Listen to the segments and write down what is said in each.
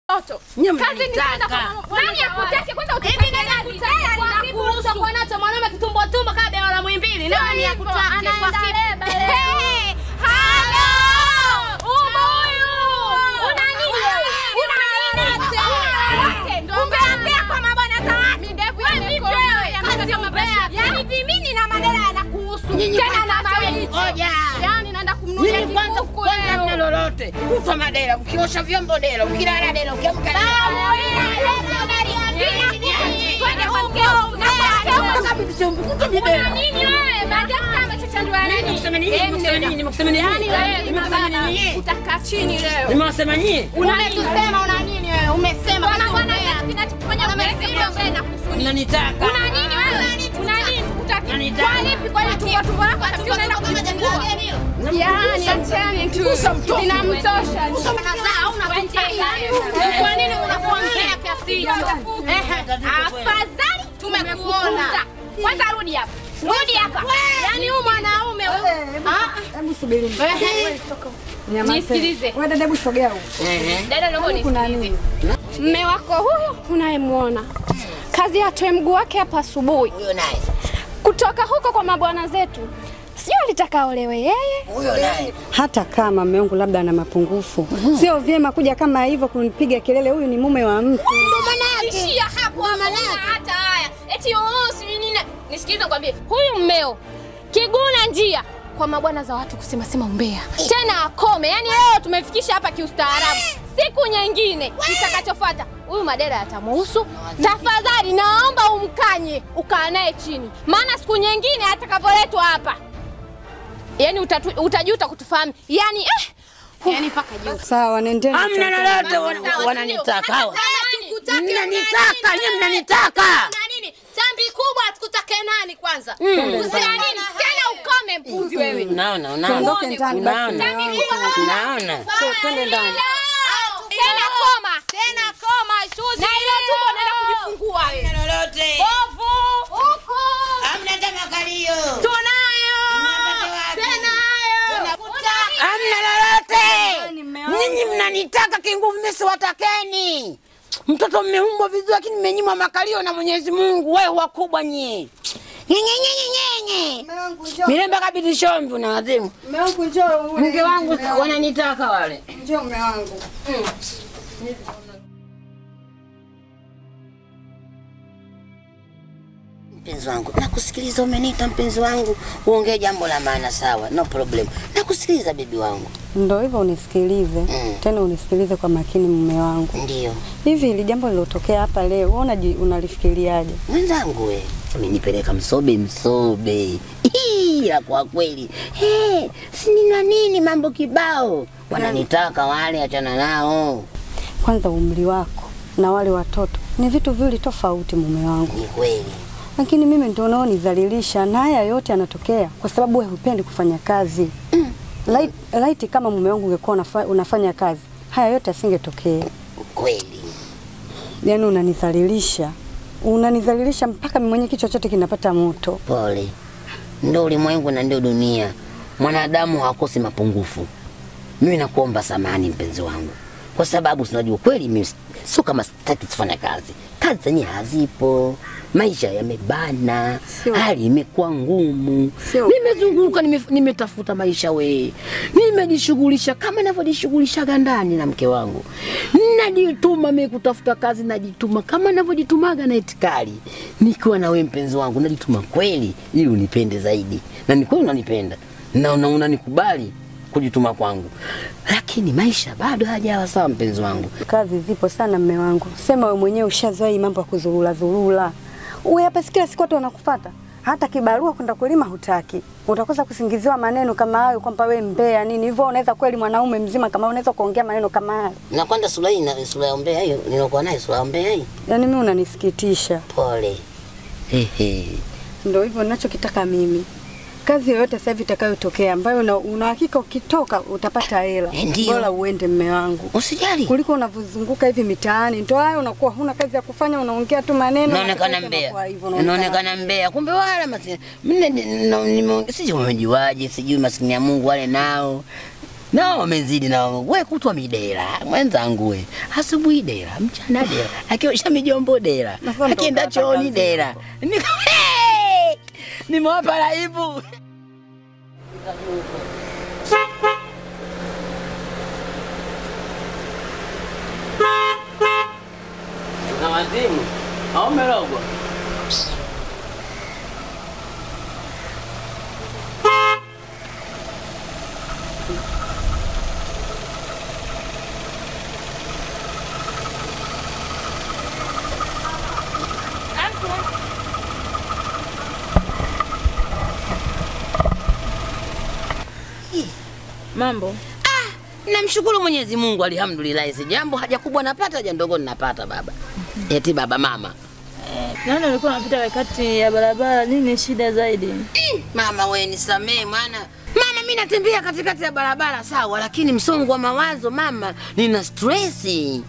Toto. Nyie Kazi ni mnanitaka. kwenda kwa mama- Nani akutaki kwanza Hivi utafanya nani kazi? akutaka Kwa ninakuruhusu kiburusa kuwa nacho mwanaume kitumbo tumbo kama bela la Muhimbili. Sio Nani hivyo, akutaki kwa anaenda kipi? leba leo. Hey, halo! Ubuyu! Una nini wewe? Una nini? Umeambia kwa mabwana za watu. Midevu Wewe yamekomaa, vipi wewe? yamekuwa Kazi kama mbea. bashasha. Yaani vimini na madera yanakuhusu. Nyinyi Tena kwanza- na mawichi. Ngoja. Yaani naenda kumnunulia Nyinyi kwanza kikuku kwanza mna leo. lolote. Kutwa madera, ukiosha vyombo dela, ukilala dela, ukiamka dela. Kutwa vitu- kutwa videla. Nimekusema nini? Nimekusema nini? Nimekusema nini? Nimekusema nini? Utakaa chini leo. Nimewasema nyinyi? Unatusema una nini wewe? Umesema Bwana sio bwana mbea. kinachokufanya umesema mbele na kufunika. Mnanitaka. Una nini wewe? Una nini? Utaki. Unanitaka. Kwa lipi? Kwa lipi? Tumbo tumbo lako atakiwa unaenda kujifungua. Yaani achani tu. Inamtosha. Kwa nini unakuongea kiasi hicho? Afadhali tumekuona. Kwanza rudi hapa. Rudi hapa. Yaani huyu mwanaume huyu. Hebu subiri. Nisikilize. Wewe dada, hebu sogea huko. Ehe. Dada naomba Kuna unisikilize. nini? Mme wako huyu unayemwona kazi atoe mguu wake hapa asubuhi Huyo naye. kutoka huko kwa mabwana zetu, sio alitaka olewe yeye. Huyo naye. Hata kama mume wangu labda ana mapungufu, sio vyema kuja kama hivyo kunipiga kelele. Huyu ni mume wa mtu. Ishia hapo hapo, huna hata haya eti oo, sijui nini. Nisikilize kwambie, huyu mmeo kiguna njia kwa mabwana za watu kusema sema umbea tena akome. Yani leo tumefikisha hapa kiustaarabu, siku nyingine kitakachofuata huyu madera yatamuhusu. Tafadhali naomba umkanye, ukaa naye chini, maana siku nyingine atakavyoletwa hapa, yani utatu, utajuta kutufahamu yani eh, yani mpaka juu Sawa, nendeni. Hamna lolote wana- wananitaka hawa. Mnanitaka, nyie mnanitaka. Na nini? Tambi kubwa tukutake nani kwanza? Usia nini tena, ukome mpuzi wewe. Unaona, Tuondoke unaona. ndani basi. Unaona. mume wangu. Unaona. Twende ndani. Tena koma Tena koma shuzi. na ile tumbo unaenda kujifungua wewe. Hamna lolote. Bovu. Huko. Hamna hata makalio. Tunayo. Mnapata wapi? Tenayo. Hamna lolote. Nyinyi mnanitaka kinguvu, mimi siwatakeni. Mtoto mmeumbwa vizuri, lakini mmenyimwa makalio na Mwenyezi Mungu. Wewe wakubwa nyie. Nyenyenyenyenyenye. Mume wangu njoo. Mirembe kabidi shombi na wazimu. Mume wangu njoo. ule. Mke wangu Mume wangu. wananitaka wale. Njoo mume wangu. Mpenzi wangu, nakusikiliza. Umeniita mpenzi wangu, uongee jambo la maana, sawa, no problem. Nakusikiliza bibi wangu. Ndio hivyo unisikilize. Mm. Tena unisikilize kwa makini mume wangu. Ndio Hivi hili jambo lilotokea hapa leo, wewe unaji- unalifikiriaje? mwenzangu, we umenipeleka msobe msobe, ila kwa kweli hey, si nina nini, mambo kibao wananitaka wale, achana nao. Kwanza umri wako na wale watoto ni vitu viwili tofauti mume wangu. Ni kweli Lakini mimi ndio unaonidhalilisha na haya yote yanatokea kwa sababu wewe hupendi kufanya kazi. Light, light kama mume wangu ungekuwa unafa, unafanya kazi, haya yote asingetokea. kweli, Yaani unanidhalilisha. Unanidhalilisha mpaka mimi mwenyewe kichwa chote kinapata moto. pole. Ndio ulimwengu na ndio dunia, mwanadamu hakosi mapungufu. Mimi nakuomba samani mpenzi wangu, kwa sababu sinajua kweli mimi sio kama sitaki kufanya kazi. Kazi zenyewe hazipo, maisha yamebana, Sio. hali imekuwa ngumu. Sio. Nimezunguka, nime- nimetafuta maisha we, nimejishughulisha kama navyojishughulishaga ndani na mke wangu, najituma mimi kutafuta kazi, najituma kama navyojitumaga na itikali, nikiwa na wewe mpenzi wangu, najituma kweli ili unipende zaidi, na ni kweli unanipenda na una- unanikubali kujituma kwangu, lakini maisha bado hajawa sawa, mpenzi wangu. Kazi zipo sana mme wangu. Sema wewe mwenyewe ushazoea hii mambo ya kuzurura zurura. Wewe hapa si kila siku watu wanakufuata. Hata kibarua kwenda kulima hutaki. Utakosa kusingiziwa maneno kama hayo kwamba wewe mbea nini. Hivyo unaweza kweli mwanaume mzima kama unaweza kuongea maneno kama haya. Na kwanza sura hii na sura ya umbea hiyo nilikuwa nayo, sura ya umbea hii, Yaani mimi unanisikitisha. pole. Hehe. Ndio hivyo ninachokitaka mimi. Kazi yoyote sasa hivi itakayotokea ambayo una, una hakika ukitoka utapata hela. Eh, ndio. Bora uende mme wangu. Usijali. Kuliko unavyozunguka hivi mitaani. Ndio hayo unakuwa huna kazi ya kufanya unaongea tu maneno. Naonekana matokeo mbea, yanakuwa hivyo, unaonekana naonekana mbea, kumbe wala masi mimi sijui umejuaje, sijui maskini ya Mungu wale nao nao wamezidi nao. We kutwa midera mwenzangu, we asubuhi dera, mchana dera, akiosha mijombo dera, Sasa ndo akienda utapata chooni kazi dera. Niko- Hey! Nimewapa raibu. Na wazimu au merogwa? Mambo. Namshukuru Mwenyezi Mungu, alhamdulillah. Si jambo haja kubwa napata, haja ndogo ninapata baba. Eti baba mama. Naona ulikuwa unapita kati ya barabara, nini shida zaidi? Mm, Mama we nisamee mwana. Mama mimi natembea katikati ya barabara sawa, lakini msongo wa mawazo mama, nina stress.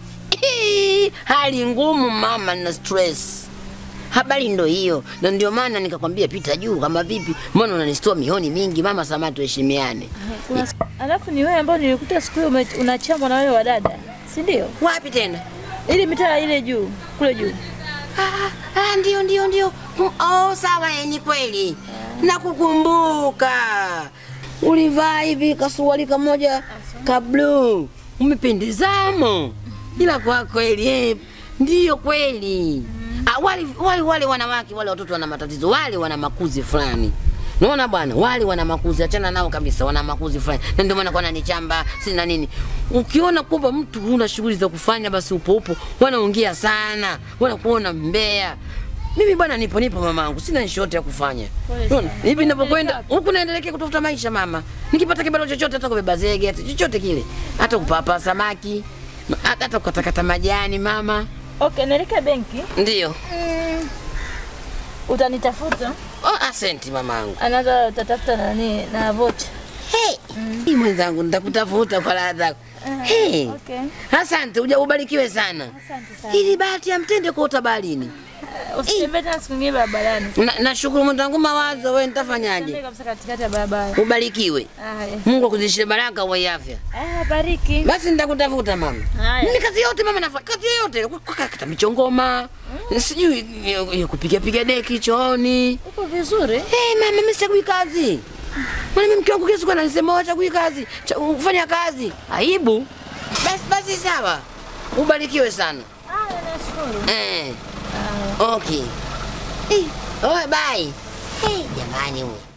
Hali ngumu mama, nina stress. Habari ndo hiyo, na ndio maana nikakwambia pita juu kama vipi. Mbona unanistua mihoni mingi mama, sama tuheshimiane. Kuna alafu ni wewe ambao nilikuta siku hiyo ume- unachamwa na wale wadada, si ndio? Wapi tena? Ili mitaa ile juu, kule juu. Ah, ah, ndio ndio ndio. Mm, Oh, sawa eh, ni kweli. Nakukumbuka. Ulivaa hivi kasuali kamoja ka blue. Umependezamo. Ila kwa kweli eh, ndio kweli. Ah, wale, wale wale wanawake wale watoto wana matatizo, wale wana makuzi fulani. Naona bwana, wale wana makuzi, achana nao kabisa, wana makuzi fulani. Na ndio maana kwa nani chamba, sina nini. Ukiona kwamba mtu huna shughuli za kufanya, basi upo upo, wanaongea sana, wanakuona mbea. Mimi bwana nipo nipo mamangu, sina nchi yote ya kufanya. Pole Unaona? sana. Hivi ninapokwenda Unaelekea huku naendelea kutafuta maisha mama. Nikipata kibalo chochote hata kubeba zege, hata chochote kile. Hata kupapa samaki, hata hata kukatakata majani mama. Okay, naelekea benki. Ndio. Utanitafuta. Oh, asenti mamangu. Anaanza utatafuta nani na vocha. Hey, hii mwenzangu nitakutafuta kwa raha zako. Hey. Okay. Asante, uja ubarikiwe sana. Asante sana. Ili bahati ya mtende kwa utabalini. Usitembee tena siku nyingine barabarani. Na, nashukuru mwenzangu mawazo, wewe Tembee nitafanyaje? kabisa katikati ya barabara. Ubarikiwe. Haya. Mungu akuzidishie baraka uwe afya. Ah, bariki. Basi nitakutafuta mama. Haya. Mimi kazi yote mama nafanya, kazi yote kukata michongoma. Sijui hiyo- hiyo kupiga piga deki chooni. Uko vizuri? Hey, mama mimi sichagui kazi. Maana mimi mke wangu kila siku ananisema wewe chagui kazi, cha- ufanya kazi. Aibu. Basi basi sawa. Ubarikiwe sana. Ah, nashukuru. Eh. Okay. Eh, oh, bye. Hey, jamani wewe.